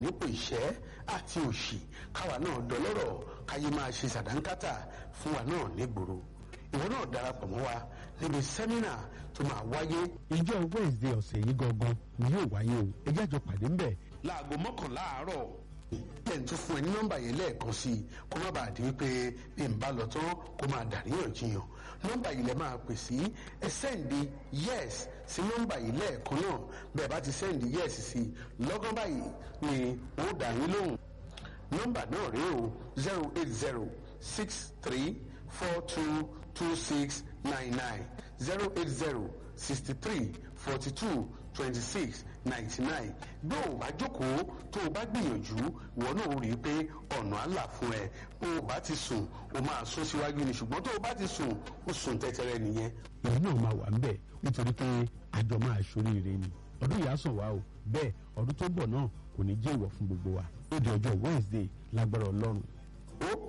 nípò ìṣẹ́ àti òṣì káwa náà dọlọ́rọ̀ káyé máa ṣe sàdánkátà fún wa náà nígboro ìwọ náà darapọ̀ mọ́ wa níbi sẹ́mínà tó máa wáyé. ìjọ wednesday ọ̀sẹ̀ yìí gangan ni yóò wáyé o ẹ jẹ́ àjọ pàdé ńbẹ̀. láago mọ́kànlá àárọ̀ lẹ́yìn tó fún ẹ ní nọ́mbà yẹn lẹ́ẹ̀kan sí i kó má bàa di wípé bí n bá lọ tán kó máa dàríyànjiyàn nọ́mbà yìí lẹ máa pè sí ẹ sẹ́ǹdì yes sí nọ́mbà yìí lẹ́ẹ̀kan náà bẹ́ẹ̀ bá ti sẹ́ǹdì yes sí lọ́gán báyìí ni ó dà yín lóhùn nọ́mbà náà rèé o zero eight zero six three four two two six nine nine zero eight zero sixty three forty two twenty six ninety nine bí o bá jókòó tó o bá gbìyànjú ìwọ náà ó rí i pé ọ̀nà àlà fún ẹ bó o bá ti sùn o máa sún síwájú ni ṣùgbọ́n tó o bá ti sùn o sùn tẹ́tẹ́rẹ́ nìyẹn. ìwọ náà máa wà ńbẹ̀ nítorí pé àjọ máa ṣoríire ni ọdún yìí á sàn wá o bẹ́ẹ̀ ọdún tó ń bọ̀ náà kò ní jẹ́ ìwọ̀ fún gbogbo wa ó di ọjọ́ wednesday lágbára ọlọ́run